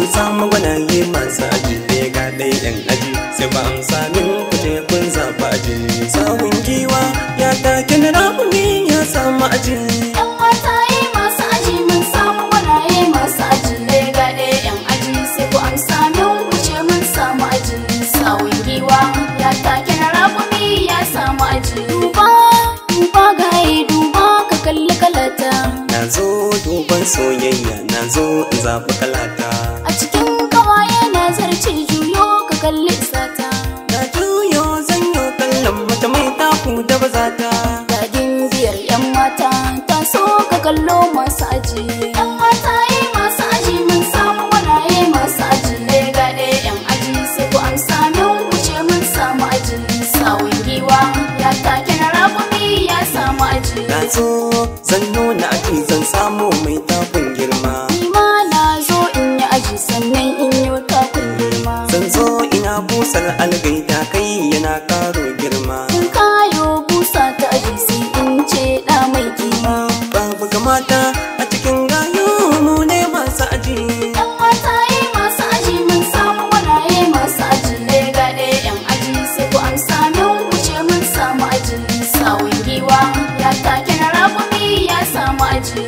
mun samu gwanaye masu aji ne ga ɗaya yan aji sai ba amsa min kuje kun zaɓa aji sawun giwa ya take na rakumi ya samu aji Yan mataye masu aji mun samu gwanaye masu aji lega ɗaya yan aji sai ku amsa min wuce mun samu aji sawun giwa ya take na rakumi ya samu aji duba duba gaye duba ka kalli kalata na zo duban soyayya na zo in zaɓi kalata a cikin kawaye na zarce juyo ka kalli sata na juyo zanyo kallon mata mai taku da bazata Gadin biyar 'yan mata ta so ka kallo masu aji. 'Yan mataye masu aji mun samu wanaye masu aji lega ɗaya 'yan aji sai ku amsa min wuce mun samu aji. Sawun giwa ya take na rakumi ya samu aji. na zo zan nuna aji zan samu mai takun girma Ni ma na zo in yi aji sannan in yi takun girma. zan zo ina busar algaita kai yana karo girma In kayo busa ta aji sai in ce ɗa mai kima. babu kamata a cikin gayo mu ne masu aji Yan mataye masu aji mun samu wanaye masu aji lega ɗaya yan aji sai ku amsa min wuce mun samu aji sawun giwa ya take na rakumi ya samu aji.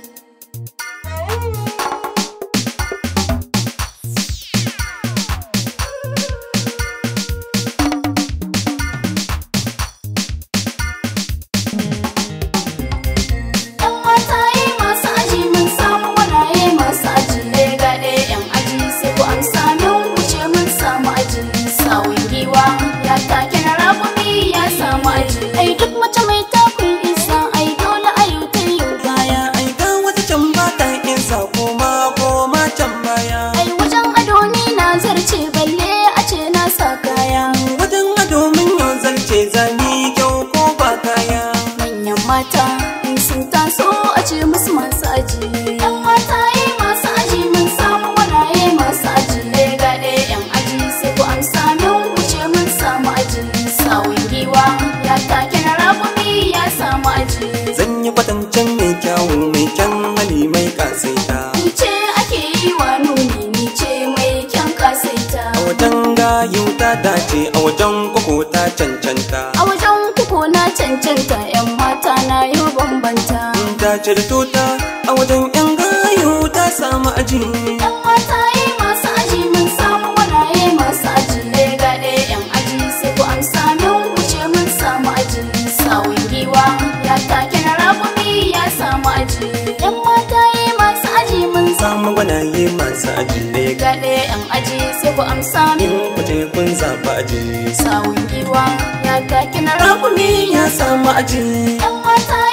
Yan mataye masu aji mun samu wanaye masu aji lega ɗaya yan aji sai ku amsa min wuce mun samu aji sawun giwa ya take na rakumi ya samu aji. Ai duk mace mai takun isa ai dole a yau ta yau baya. baya ai ga wata can ba ta isa koma koma can baya Ai wajen ado ni na zarce balle a ce na sa kaya. wajen ado min yau zarce zani kyau ko ba kaya Manyan mata in sun taso a ce musu masu aji. Yan mataye masu aji mun samu wanaye masu aji lega ɗaya yan aji sai ku amsa min wuce mun samu aji. Sawun giwa ya take na rakumi ya samu aji. zan yi kwatancen mai kyawu mai kyan hali mai kasaita Ni ce ake yi wa nuni ni ce mai kyan kasaita. a wajen gayu ta dace a wajen koko ta cancanta A wajen kuku na cancanta 'yan mata na yi bambanta. ta ce da tuta a wajen yan gayu ta samu aji 'Yan mataye masu aji mun samu wanaye masu aji lega ɗaya 'yan aji sai ku amsa min wuce mun samu aji. Sawun giwa ya take na rakumi ya samu aji. 'Yan mataye masu aji mun samu samu gwanaye masu aji ne lega ɗaya 'yan aji sai ku amsa min in kuje kun zaɓi aji sawun giwa ya take na rakumi ya samu aji Yan mata